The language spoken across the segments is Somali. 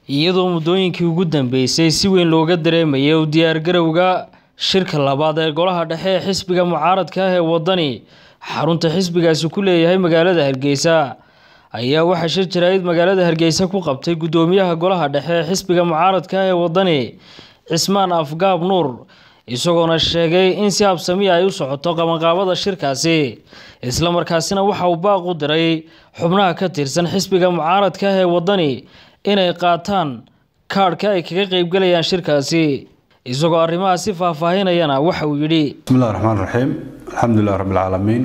iyadoo muddooyinkii ugu dambeysay si weyn looga dareemayay u diyaargarowga shirka labaad ee golaha dhexe ee xisbiga mucaaradka ah ee waddani xarunta xisbigaasi ku leeyahay magaalada hargeysa ayaa waxaa shir jaraa'id magaalada hargeysa ku qabtay guddoomiyaha golaha dhexe ee xisbiga mucaaradka ah ee waddani cismaan afgaab nuur isagoona sheegay in si habsami ay u socoto qabanqaabada shirkaasi islamarkaasina waxa uu baaq u diray xubnaha ka tirsan xisbiga mucaaradka ah ee waddani inay qaataan kaadhka ay kaga qeybgalayaan shirkaasi isagoo arrimahaasi faahfaahinayana waxa uu yidhi bismillahi raxmaan raxiim alxamdulilah rabbilcaalamiin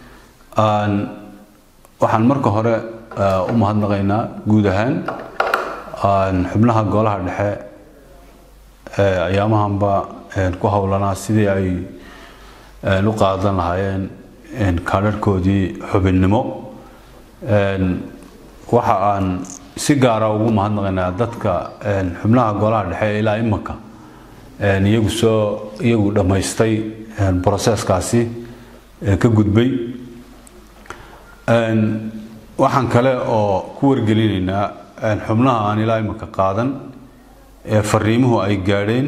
waxaan marka hore u mahadnaqaynaa guud ahaan xubnaha golaha dhexe ayaamahanba ku howlanaa sidii ay u qaadan lahaayeen kaadharhkoodii xubinnimo waxa aan si gaara ugu mahadnaqaynaa dadka xubnaha golaha dhexe ilaa imaka iyagu soo iyagu dhammaystay broseskaasi ka gudbay waxaan kale oo ku wargelinaynaa xubnaha aan ilaa imaka qaadan ee fariimuhu ay gaadheen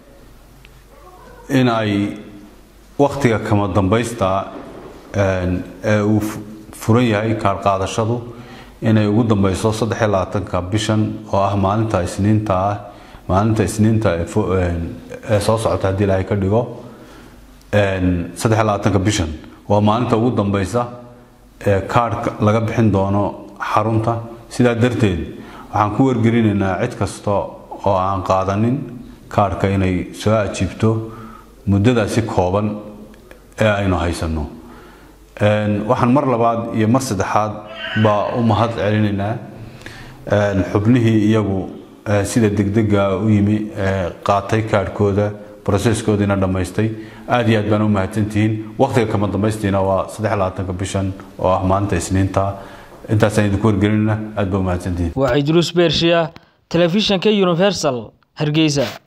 in ay waktiga kama dambaysta ee uu furan yahay kaar qaadashadu inay ugu dambeyso saddexiyo labaatanka bishan oo ah maalinta isniinta ah maalinta isniinta ee soo socota haddii ilaahay ka dhigo saddexiyo labaatanka bishan waa maalinta ugu dambeysa ee kaarhka laga bixin doono xarunta sidaa darteed waxaan ku wargelinaynaa cid kasta oo aan qaadanin kaarhka inay soo ajiibto muddadaasi kooban ee aynu haysanno waxaan mar labaad iyo mar saddexaad baa u mahad celinaynaa xubnihii iyagu sida degdega u yimi qaatay kaadhkooda broseskoodiina dhammaystay aad iyo aad baan u mahadsantihiin waktiga kama dambaystiina waa saddex labaatanka bishan oo ah maalinta isniinta intaasaan idinku wargelinayna aad baa u mahadsantihiin waa cidruus beershiya telefishanka universal hargeysa